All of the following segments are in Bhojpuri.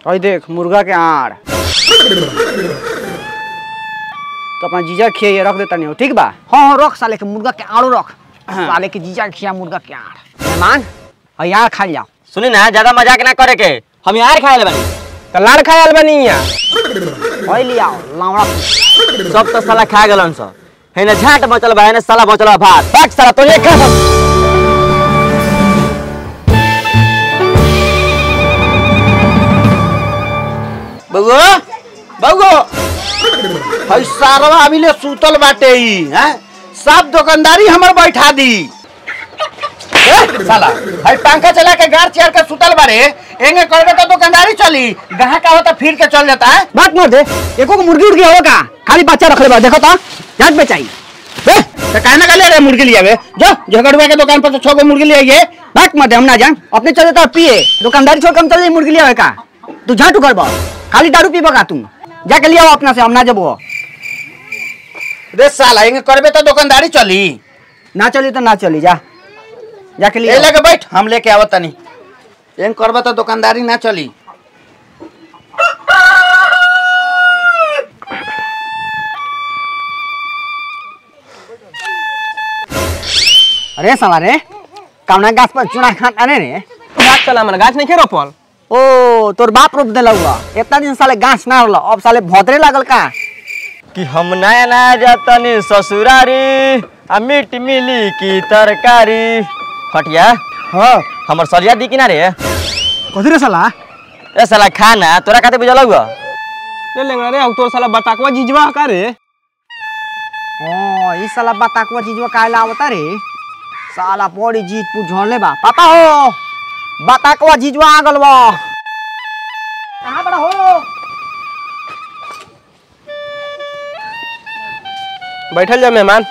और देख मुर्गा के आड़ तो अपना जीजा खिया रख देता नहीं हो ठीक बा हाँ हाँ रख साले के मुर्गा के आड़ो रख साले के जीजा खिया मुर्गा के आड़ मेहमान और यहाँ खा जाओ सुनी ना ज्यादा मजाक ना करे के हम यार खाए ले बानी तो लाड़ खायल बनी यहाँ और ले आओ लावड़ा सब तो साला खा गलन सब है ना झाट बचल बा है ना साला बचल बा भात भाग साला तो ये खा बउआ बउआ हई सारवा अभी सुतल बाटे ई हैं सब दुकानदारी हमर बैठा दी ए, साला हई पंखा चला के गार चेयर के सुतल बारे एंगे करबे तो दुकानदारी चली गहा का होता फिर के चल जाता है बात मत दे एको को मुर्गी उर्गी हो का खाली बच्चा रख ले बा देखो तो जाट बेचाई बे तो कहना का ले रे मुर्गी लिया बे जो झगड़ुआ के दुकान पर से छह गो मुर्गी ले आइए बात मत दे हम ना जान अपने चले तो पिए दुकानदारी छोड़ के हम चले जाई मुर्गी लिया का तू झाटू कर बा खाली दारू पीबा का तू जाके लिया अपना से हम ना जबो रे साला एंगे करबे तो दुकानदारी चली ना चली तो ना चली जा जाके ए लिया लेके बैठ हम लेके आवत तनी एंग करबे तो दुकानदारी ना चली अरे साला रे कौना गाछ पर चुना खाना रे बात चला मन गाछ नहीं खे रोपल ओ तोर बाप रोप देला हुआ इतना दिन साले गाछ ना होला अब साले भोदरे लागल का कि हम नया नया जातनी ससुरारी आ मीट मिली की तरकारी फटिया हाँ हमर सरिया दी कि ना रे कथी रे साला ए साला खाना तोरा खाते बुझल हुआ ले लेंगे रे अब तोर साला बताकवा जीजवा का रे ओ ई साला बताकुआ चीजवा काहे आवता रे साला बड़ी जीत पू झोले बा पापा हो बताकुआ चीजवा आ गल बा कहां बड़ा हो बैठल जा मेहमान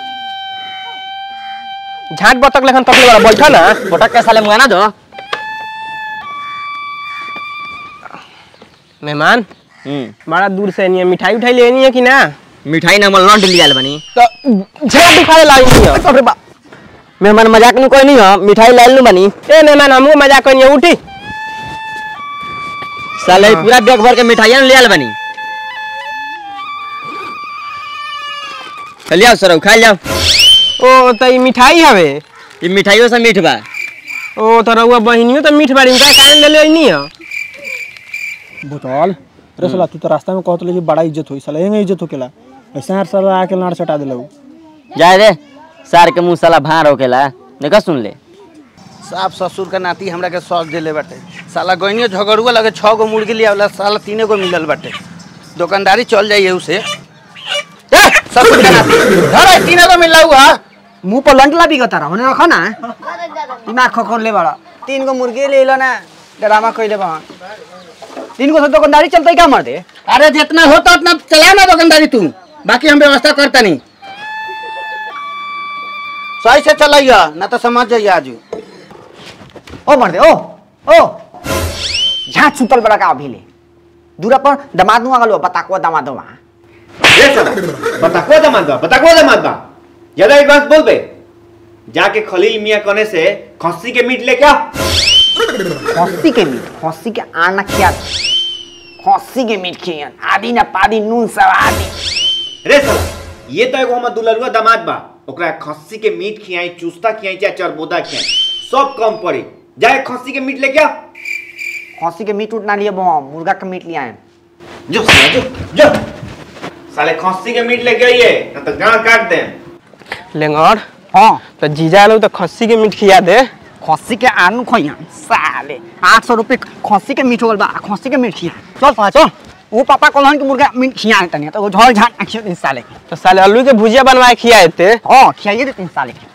झाट बतक लेखन तकले वाला बैठा ना फोटक के साले मुंगा ना दो मेहमान हम्म बड़ा दूर से नहीं है मिठाई उठाई लेनी है कि ना मिठाई ना हमर लौंड लियाल बनी तो झाट दिखा लाई नहीं है अरे बा मेहमान मजाक नु कोई नहीं हो मिठाई लाइल नु बनी ए मेहमान हमहू मजाक करिए उठी साले ई पूरा बैग भर के मिठाइयां लियाल बनी चलिए सर खा जाओ ओ तो ई मिठाई हवे ये मिठाइयों से मीठ बा ओ तो रउआ बहिनियो तो मीठ बाड़ी का कारण ले ले नहीं है भूतल अरे साला तू तो रास्ता में कहत कि बड़ा इज्जत होई साला एंगे इज्जत होकेला ऐसा हर साला आके लाड़ चटा देलौ जाए रे सार के मुंह साला भार होकेला देखा सुन ले साफ ससुर का नाती हमरा के सौस देले बाटे साला गइनियो झगड़ुआ लगे छह गो मुर्गी लिया वाला साला तीने गो मिलल बाटे दुकानदारी चल जाइए उसे ए, ससुर का नाती धर तीने गो मिला हुआ मुंह पर लंटला भी गता होने रखो ना दिमाग खोखोर ले बड़ा तीन गो मुर्गी ले लो ना ड्रामा कइले बा तीन गो से दुकानदारी चलते क्या मर दे अरे जितना होता उतना चला ना दुकानदारी तू बाकी हम व्यवस्था करता नहीं सही से चलाइया ना तो समझ जाइए आज ओ मर दे ओ ओ झाट सुतल बड़ा का अभी ले दूरा पर दमाद नु आगल बा बताकुआ दमाद बा ये साला बताको दमाद बा बताको दमाद बा ज्यादा एडवांस बोल बे जाके खलील मियां कने से खस्सी के मीट लेके आ खस्सी के मीट खस्सी के आना खिया खस्सी के मीट खियन आदि ना पादी नून सब आदि रे साला ये तो एगो हमर दुलरुआ दामाद बा ओकरा खस्सी के मीट खियाई चूस्ता खियाई चाहे चरबोदा खियाई सब कम पड़ी जाए खस्सी के मीट लेके आ खस्सी के मीट उठ ना लिए बम मुर्गा के मीट लिया है जो साला जो जो साले खस्सी के मीट लेके आइए ना तो गांड काट दे लेंगर हाँ तो जीजा लोग तो खस्सी के मीट खिया दे खस्सी के आनू खोइया साले आठ सौ रुपये खस्सी के मीट होल बा खस्सी के मीट खिया चल पा चल वो पापा कहलन कि मुर्गा मीट खिया है तनी तो वो झोल झाट आखियो दिन साले के तो साले आलू के भुजिया बनवाए खिया थे हाँ खियाइए देते साले के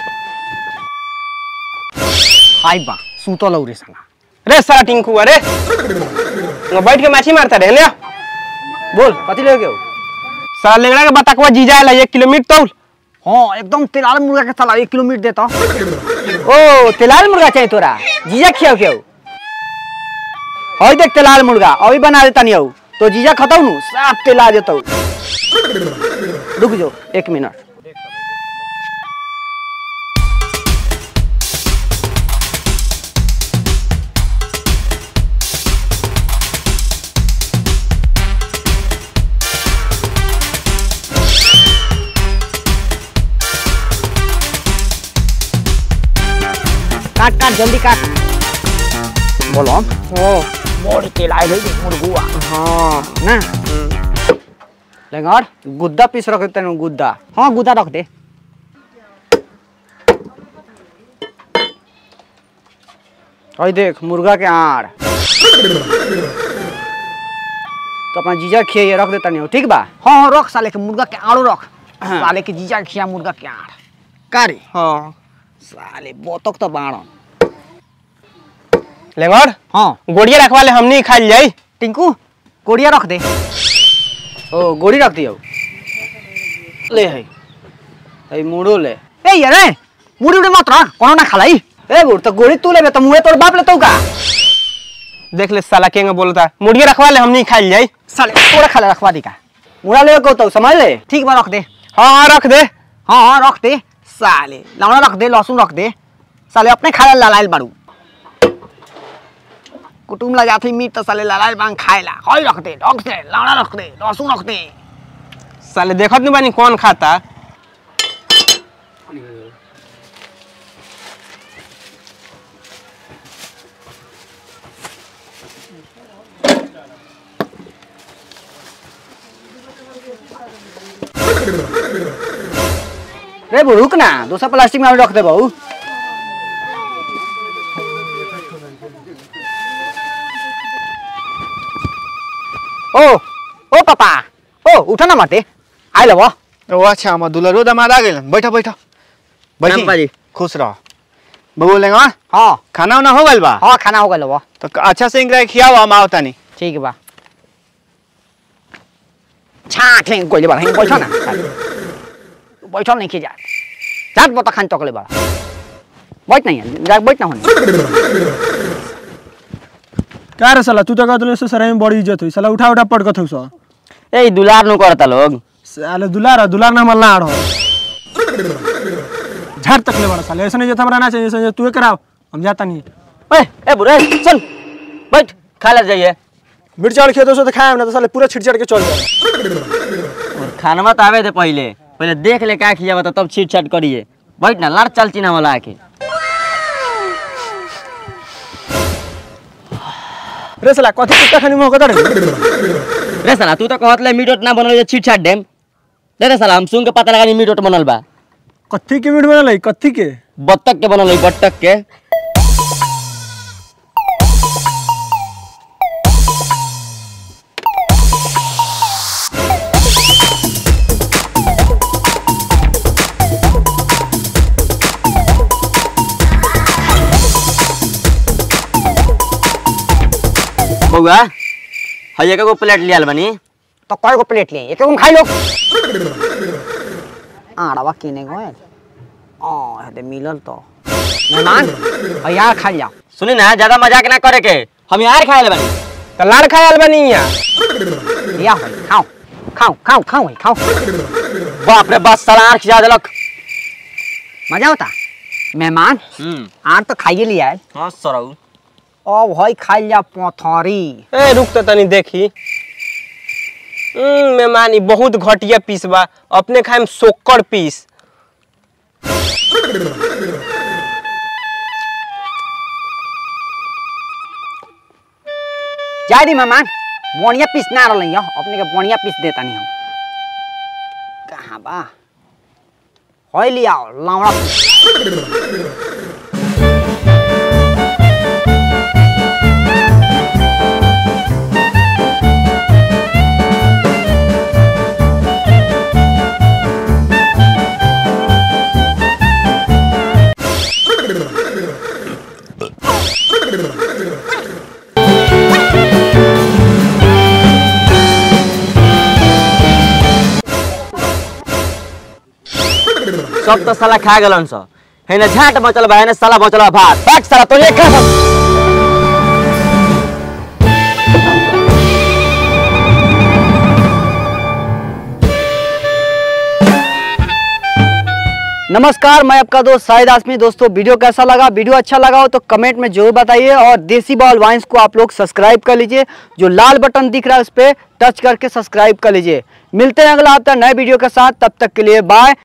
हाय बा सूतो लौरे साला रे साला टिंकू अरे वहाँ बैठ के माछी मारता रहे ले बोल कथी ले गयो साला लेंगड़ा के बताकवा जीजा आला एक किलो मीट तौल हाँ एकदम तेलाल मुर्गा के साला एक किलो मीट देता ओ तेलाल मुर्गा चाहिए तोरा जीजा खियाओ क्यों हई देख तेलाल मुर्गा अभी बना देता नहीं हूँ तो जीजा खताऊ नु साफ तेला देता रुक जो एक मिनट काट जल्दी काट बोलो हो बड़ी तेल आए रही मुर्गुआ हाँ ना लेंगर गुद्दा पीस रख देते गुद्दा हाँ गुद्दा रख दे और देख मुर्गा के आड़ तो अपना जीजा खिए रख देता नहीं ठीक बा हाँ हाँ रख साले के मुर्गा के आड़ो रख साले के जीजा खिया मुर्गा के आड़ कारी हाँ साले बोतक तो बाड़न लेंगर हाँ गोड़िया रखवा ले हमनी खाई जाई टिंकू कोड़िया रख दे ओ गोड़ी रख दियो ले है है मुड़ो ले ए यार ए मुड़ी उड़ी मत रख कोनो ना खालाई ए गुड़ तो गोड़ी तू लेबे तो मुहे तोर बाप लेतौ का देख ले साला केंगे बोलता मुड़िया रखवा ले हमनी खाई जाई साले तोरा खाले रखवा दी का मुड़ा ले को तो समझ ले ठीक बा रख दे हाँ हाँ रख दे हाँ हाँ रख दे साले लौड़ा रख दे लहसुन रख दे साले अपने खाए लालाइल बाड़ू कुटुम ला जाती मीट तो साले लालाइल बांग खाएला हई रख दे रख दे लौड़ा रख दे लहसुन रख दे साले देखत नहीं बानी कौन खाता रे बु रुक ना दूसरा प्लास्टिक में रख दे बहू ओ ओ पापा ओ उठा ना माते आइ लब ओ अच्छा हम दुलरो दमाद आ गेलन बैठा बैठा प्रणाम बाजी। खुश रह बबू लेंगा हाँ खाना उना हो गइल बा हाँ खाना हो गया लब तो अच्छा से इनकरा खियाओ हम आओ तानी ठीक बा छाट लेंगे कोई बार बैठो ना बैठो नहीं खी जा जात बता खान चकले बा बैठ नहीं है जा बैठ ना होने क्या रे साला तू तो कहत से सराय में बड़ी इज्जत हुई साला उठा उठा पटकत हो सो ए दुलार नु करता लोग साले दुलार दुलार ना मल्ला आड़ हो झट तक ले बड़ा साले ऐसा नहीं जता रहना चाहिए ऐसा तू कराओ हम जाता नहीं ए ए बुरे चल बैठ खा ले जाइए मिर्चा और खेतों से तो खाए ना तो साले पूरा छिट छट के चल जाए और खाना तो आवे दे पहले पहले देख ले का खिया बता तब छीट छाट करिए बैठ ना लड़ चल चिना वाला आके रे साला कथी कुत्ता खानी में होगा रे रे साला तू तो कहत ले मीट उट ना बनल छीट छाट डेम दे रे साला हम सुन के पता लगा नी मीट उट बनल बा कथी के मीट बनल है कथी के बत्तख के बनल है बत्तख के बउआ हइया के गो प्लेट लियाल बनी तो कय गो प्लेट ले एक खाई लो आड़वा किने गए आ हेदे मिलल तो मेहमान और यार खा जाओ सुनी ना ज्यादा मजाक ना करे के हम यार खाए ले बनी तो लाड़ खाए बनी यहाँ या भाई खाओ खाओ खाओ खाओ भाई खाओ बाप रे बस साला आँख खिया देलक मजा होता मेहमान हम्म आर तो खाइए लिया है हाँ सरऊ अब भाई खाई जा पथरी ए रुक तो तनी देखी हम्म, मेहमान ई बहुत घटिया पीस बा अपने खाए में सोक्कर पीस जाए दी मेहमान बढ़िया पीस ना रही अपने के बढ़िया पीस देता नहीं हम कहाँ बा होय लिया लावड़ा पीस सब तो साला खा गलन स हेने झाट बचल बा हेने साला बचल बा भात भाग साला तो ये खा नमस्कार मैं आपका दोस्त शाहिद आसमी दोस्तों वीडियो कैसा लगा वीडियो अच्छा लगा हो तो कमेंट में जरूर बताइए और देसी बॉल वाइन्स को आप लोग सब्सक्राइब कर लीजिए जो लाल बटन दिख रहा है उस पर टच करके सब्सक्राइब कर लीजिए मिलते हैं अगला हफ्ता नए वीडियो के साथ तब तक के लिए बाय